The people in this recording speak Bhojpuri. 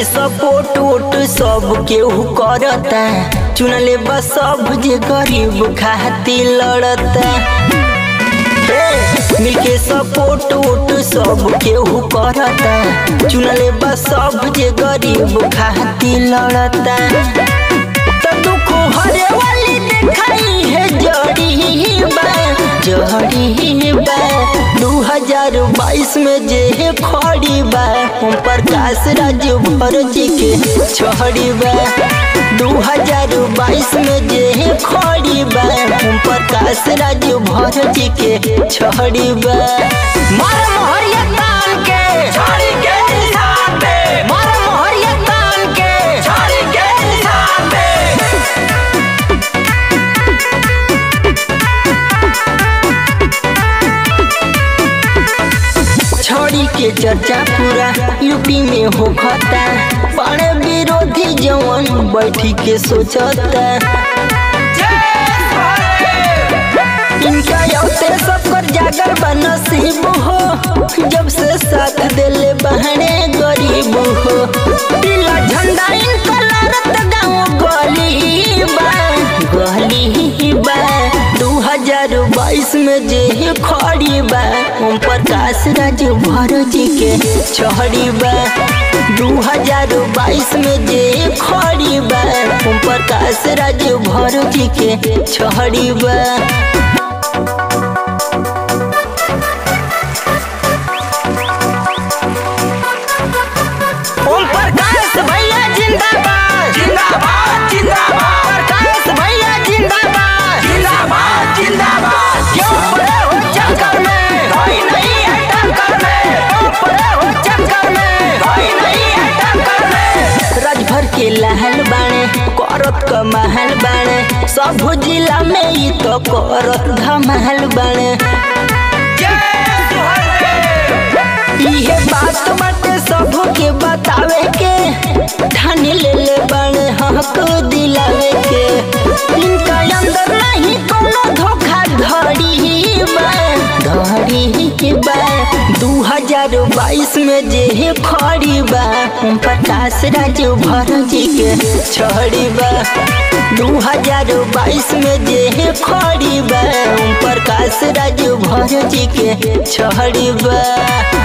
सपोर्ट वोट सब केहू करता चुनले बस सब जे गरीब खातिर लड़ता हे, मिलके सपोर्ट वोट सब केहू करता चुनले बस सब जे गरीब खातिर लड़ता तो दुख हरे वाली दिखाई है जड़ी बा जड़ी बा दू हजार बाईस में जे खड़ी बा हम प्रकाश राज भर जी के छड़ी बा दू हजार बाईस में जे खड़ी बा हम प्रकाश राज भर जी के छड़ी बा मार मोहरिया तान के छोड़ी के निशान पे मार मोहरिया तान के छोड़ी के निशान पे छड़ी के चर्चा पूरा यूपी में हो खता बड़े विरोधी जवन बैठी के सोचता इनका यौते सब कर जागर बनसीब हो जब से साथ दिले बहने गरीब हो पीला झंडा इनका लड़त गाँव गली बा गली बा दू हजार बाईस में जे खड़ी बा ओम प्रकाश राज भर जी के छड़ी बा दू हजार बाईस में जे खड़ी बा ओम प्रकाश राज भर जी के छड़ी बा ओम प्रकाश भैया जिंदाबाद जिंदाबाद जिंदाबाद प्रकाश भैया जिंदाबाद जिंदाबाद जिंदाबाद क्यों पड़े हो चक्कर में कोई नहीं है टक्कर में क्यों पड़े हो चक्कर में कोई नहीं है टक्कर में राजभर के लहल बाणे करत क महल बाणे सब जिला में ई तो करत धमहल बाणे इहे बात बाटे सब के बतावे के ठानी ले ले बाणे हक दिलावे के इनका अंदर नहीं कोनो धोखा धड़ी बा धड़ी बा दू हजार बाईस में जे खड़ी बा हम प्रकाश राज भर जी के छड़ी बा दू हजार बाईस में जे खड़ी बा हम प्रकाश राज भर जी के छड़ी बा